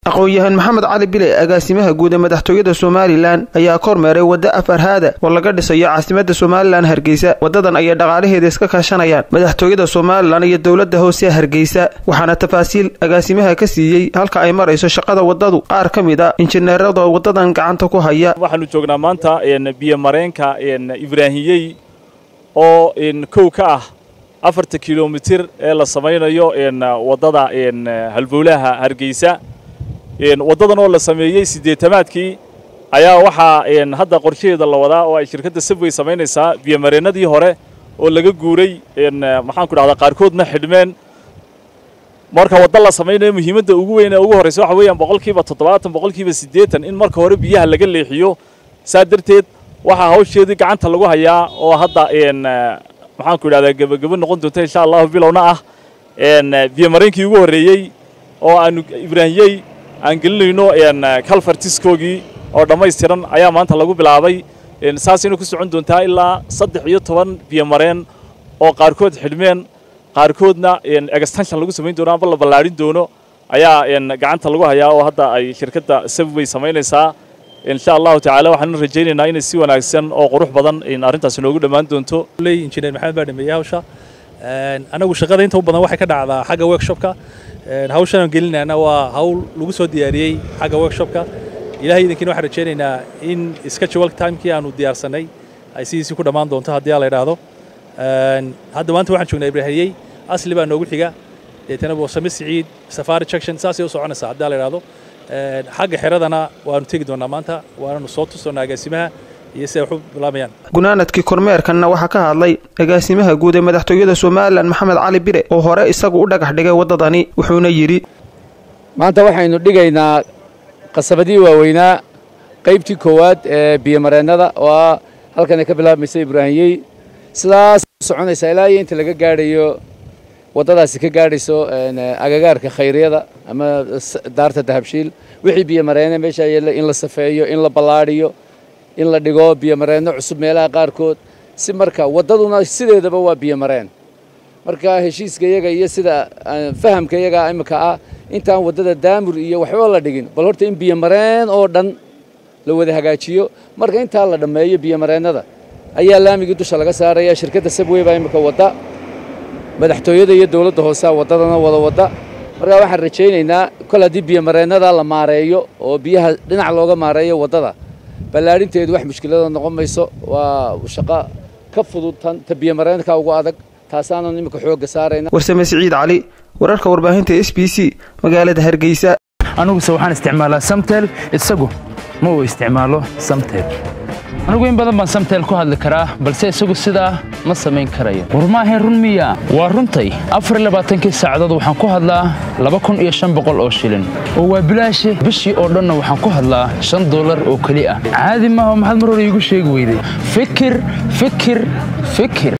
aqoon-yahan maxamed cali bile agaasimaha guud ee madaxtooyada somalilan ayaa kormeeray wadda afarhaada oo laga dhisayo caasimada somalilan hargeysa wadadan ayay dhaqaalaheeda iska kaashanayaan madaxtooyada somalilan iyo dowladda hoose hargeysa waxaana tafaasiil agaasimaha ka siiyey halka ay marayso shaqada wadadu qaar ka mid a injineerada wadadan gacanta ku haya waxaanu joognaa maanta biyo mareenka ibraahiyey oo kow ka ah afarta kilomitir ee la samaynayo wadada halbowlaha hargeysa waddadan oo la sameeyey siddeetamaadkii ayaa waxaa hadda qorshaheeda la wadaa oo ay shirkadda sabway samaynaysaa biyomareennadii hore oo laga guuray maxaanku dhahdaa qaarkoodna xidhmeen marka wadda la samaynayo muhiimadda ugu weyn ee ugu horraysa waxa weeyaan boqolkiiba toddobaatan boqolkiiba siddeetan in marka hore biyaha laga leexiyo saa darteed waxaa hawsheedii gacanta lagu hayaa oo hadda maxaanku idhahdaa gebagebo noqon doonta insha allahu bilowna ah biyomareenkii ugu horreeyey oo aanu ibraahiyey aan gelinayno kalfartiskoogii oo dhammaystiran ayaa maanta lagu bilaabay saasayna ku socon doontaa ilaa saddex iyo toban biyomareen oo qaarkood xidhmeen qaarkoodna extension lagu samayn doono amba la ballaadhin doono ayaa gacanta lagu hayaa oo hadda ay shirkadda sabway samaynaysaa insha allahu tacaala waxaanu rajaynaynaa inay si wanaagsan oo qurux badan arrintaasi noogu dhammaan doonto injineer maxamed baa dhameeyey hawsha anagu shaqada inta u badan waxay ka dhacdaa xagga workshopka hawshan aan gelinayna waa hawl lagu soo diyaariyey xagga workshopka ilahay idinkiina waxaan rajaynaynaa in schedule timekii aanu diyaarsanay ay sidiisii ku dhammaan doonto haddii la idhaahdo hadda maanta waxaan joognaa ibraahiyey asli baa noogu xiga deetana boosame siciid safari junction saasay u soconaysaa haddii la idhaahdo xagga xeradana waanu tegi doonaa maanta waananu soo tusoonaa agaasimaha iyo siday wax u bilaabayaan gunaanadkii kormeerkanna waxaa ka hadlay agaasimaha guud ee madaxtooyada somalilan maxamed cali bire oo hore isagu u dhagax dhigay waddadani wuxuuna yidhi maanta waxaynu dhigaynaa qasabadii waaweynaa qaybtii koowaad ee biyomareennada oo ah halkanay ka bilaabmaysa ibraahiyey sidaas soconaysaa ilaa iyo inta laga gaadhayo waddadaasi ka gaadhayso agagaarka khayriyada ama daarta dahabshiil wixii biyomareene meesha yeella in la safeeyo in la ballaadhiyo in la dhigo biyomareenno cusub meelaha qaarkood si marka waddaduna sideedaba waa biyomareen marka heshiiska iyaga iyo sida fahamka iyaga imika ah intaan waddada daamur iyo waxba la dhigin bal horta in biyomareen oo dhan la wada hagaajiyo marka intaa la dhammeeyo biyomareennada ayaa laamigii dusha laga saaraya shirkadda sabwey baa imika wadda madaxtooyada iyo dowladda hoosea waddadana wada wadda markaa waxaan rajaynaynaa kol haddii biyomareennada la maareeyo oo biyaha dhinac looga maareeyo waddada ballaadhinteedu wax mushkilada noqon mayso waa shaqo ka fudud tan ta biyomareenka ugu adag taasaanan iminka xoogga saarayna warsame siciid cali wararka warbaahinta s b c magaalada hargeysa aniguse waxaan isticmaalaa samtel isagu ma uu isticmaalo samtel anigu in badan baan samtel ku hadli karaa balse isagu sidaa ma samayn karayo war maahayn run miya waa runtay afarlabaaatankii saacadood waxaan ku hadlaa laba kun iyo shan boqol oo shilin oo waa bilaashe bishii oo dhanna waxaan ku hadlaa shan dollar oo keli ah caadi maaha maxaad mar hore iigu sheegi weyday fikir fikir fikir